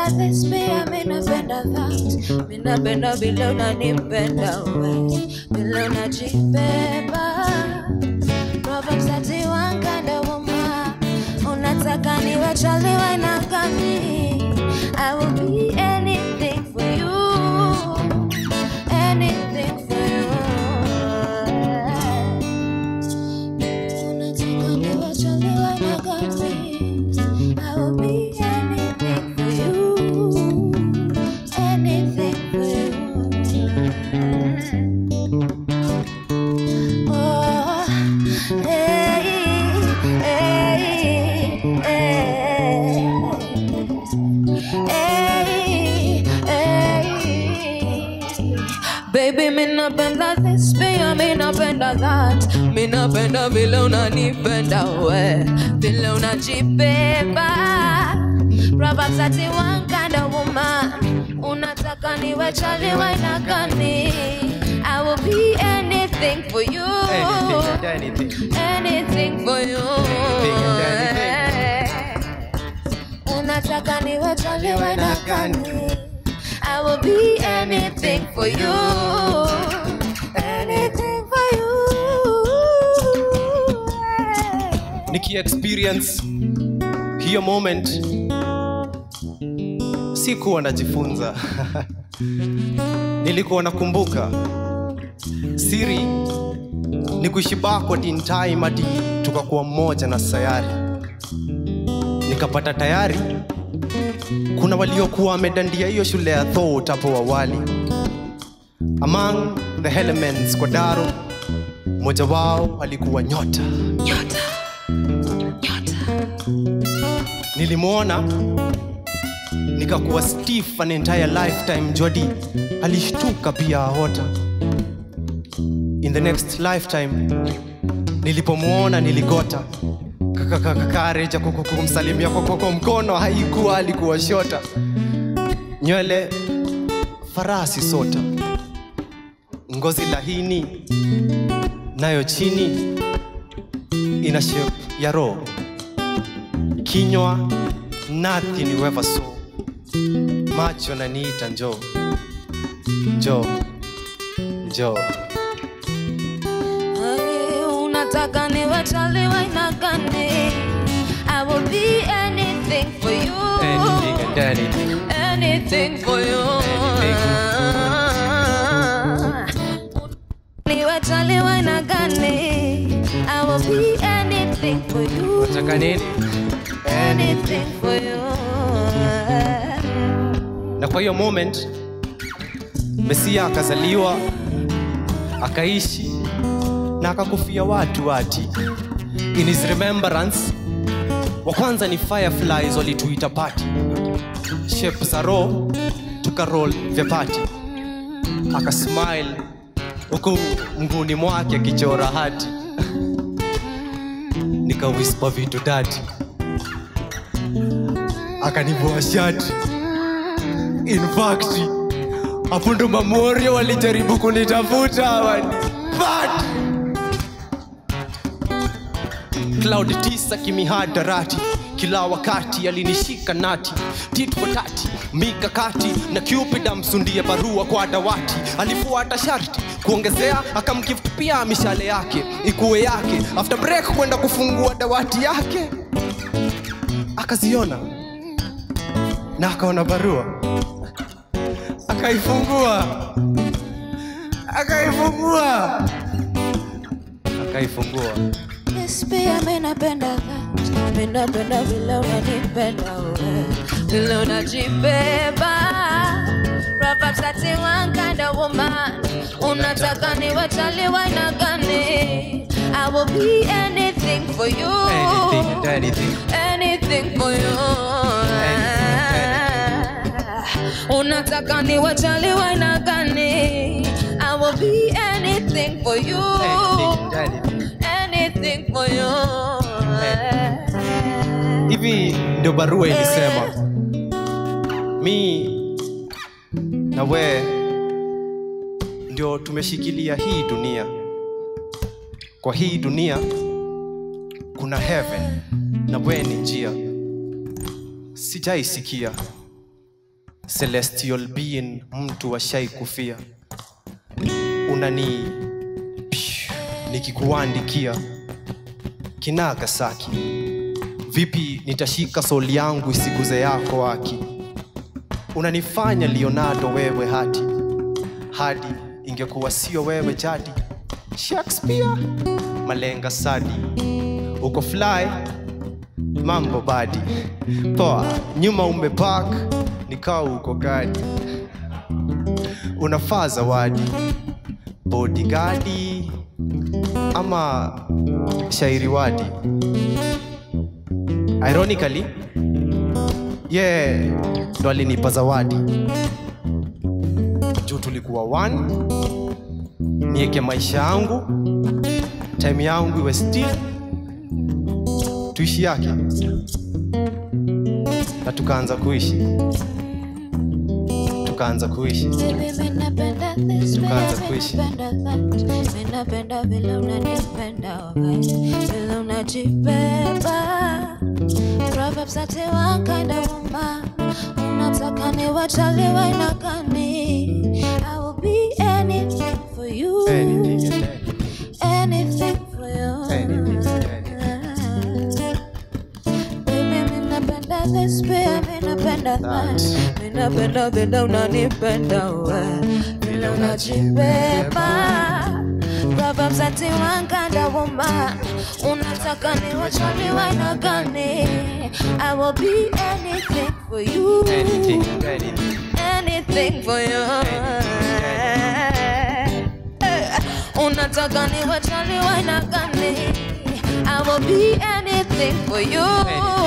napenda this pia mi napenda that mi napenda vile unanipenda we vile unajibeba Proverbs 31 kind of woman unataka niwe chaliwe na gani I will be anything for you anything for you unataka niwe chaliwe na gani I will be anything for you anything for you Oh, hey, hey, hey. Hey, hey. Baby, mi napenda this, pia mi napenda that. Mi napenda vile unanipenda we, vile unajibeba. Proverbs 31 kind of woman, unataka niwe chaliwe na gani? I will be anything for you. Anything and anything. anything for you. Unataka niwe chaliwe na gani? I will be anything for you. Anything for you. niki experience hiyo moment sikuwa najifunza nilikuwa nakumbuka siri ni kuishi backward in time hadi tukakuwa mmoja na sayari nikapata tayari kuna waliokuwa wamedandia hiyo shule ya thought hapo awali among the elements kwa daro mmoja wao alikuwa nyota Nyota. Nyota. nilimwona nikakuwa stiff an entire lifetime jodi alishtuka pia ahota in the next lifetime nilipomwona niligota kareja kumsalimia kwa kwa mkono haikuwa alikuwa shota nywele farasi sota ngozi lahini nayo chini ina shape ya roho kinywa nothing you ever saw macho naniita njoo njoo njoo Hey, unataka niwe chaliwe na gani? I will be anything for you. anything and anything anything for you. Niwe chaliwe na gani? I will be anything for you. nataka nini Anything for you. na kwa hiyo moment mesia akazaliwa akaishi na akakufia watu wati in his remembrance wa kwanza ni fireflies walituita pati shape za roho tukarol vyapati akasmile huku mguni mwake akichora hati nikawispa vitu dati akanivua shati in fact hapo ndo mamorio walijaribu kunitafuta wani but cloud tisa kimihadarati kila wakati alinishika nati tit for tati mikakati na cupid amsundie barua kwa dawati alifuata sharti kuongezea akamgift pia mishale yake ikuwe yake after break kwenda kufungua dawati yake akaziona na akaona barua akaifungua akaifungua akaifungua Yes, pia mi napenda that. Mi napenda vile unanipenda we, vile unajibeba. Proverbs 31 kind of woman. Unataka niwe chaliwe na gani? I will be anything for you. anything and anything anything for you. Unataka niwe chaliwe na gani? I will be anything for you. anything and anything Anything for you. hivi ndio barua ilisema mi na we ndio tumeshikilia hii dunia kwa hii dunia kuna heaven na we ni njia sijaisikia celestial being mtu washai kufia unani Psh, nikikuandikia kinagasaki vipi nitashika soli yangu isiguze yako haki unanifanya leonardo wewe hati hadi ingekuwa sio wewe jadi shakespeare malenga sadi uko fly mambo badi poa nyuma umepak nikawa uko gadi unafaa zawadi bodigadi ama shairi wadi ironically ye yeah, ndo alinipa zawadi juu tulikuwa one nieke maisha yangu time yangu iwe still tuishi yake na tukaanza kuishi tukaanza kuishi Baby, mi napenda this, Tukaanza baby, kuishi. napenda that. Mi napenda vile unanipenda, alright. Vile unajibeba. Proverbs 31 kind of woman. Unataka niwachaliwe aina gani? I will be anything for you. Anything and anything. Anything for you. Anything, anything. Baby, mi napenda this, pia mi napenda that. Mi napenda vile unanipenda we, vile unajibeba. Proverbs 31 kind of woman. Unataka niwachaliwe aina gani? I will be anything for you. Anything, anything. Anything for you. Eh, Unataka niwachaliwe aina gani? I will be anything for you. Anything.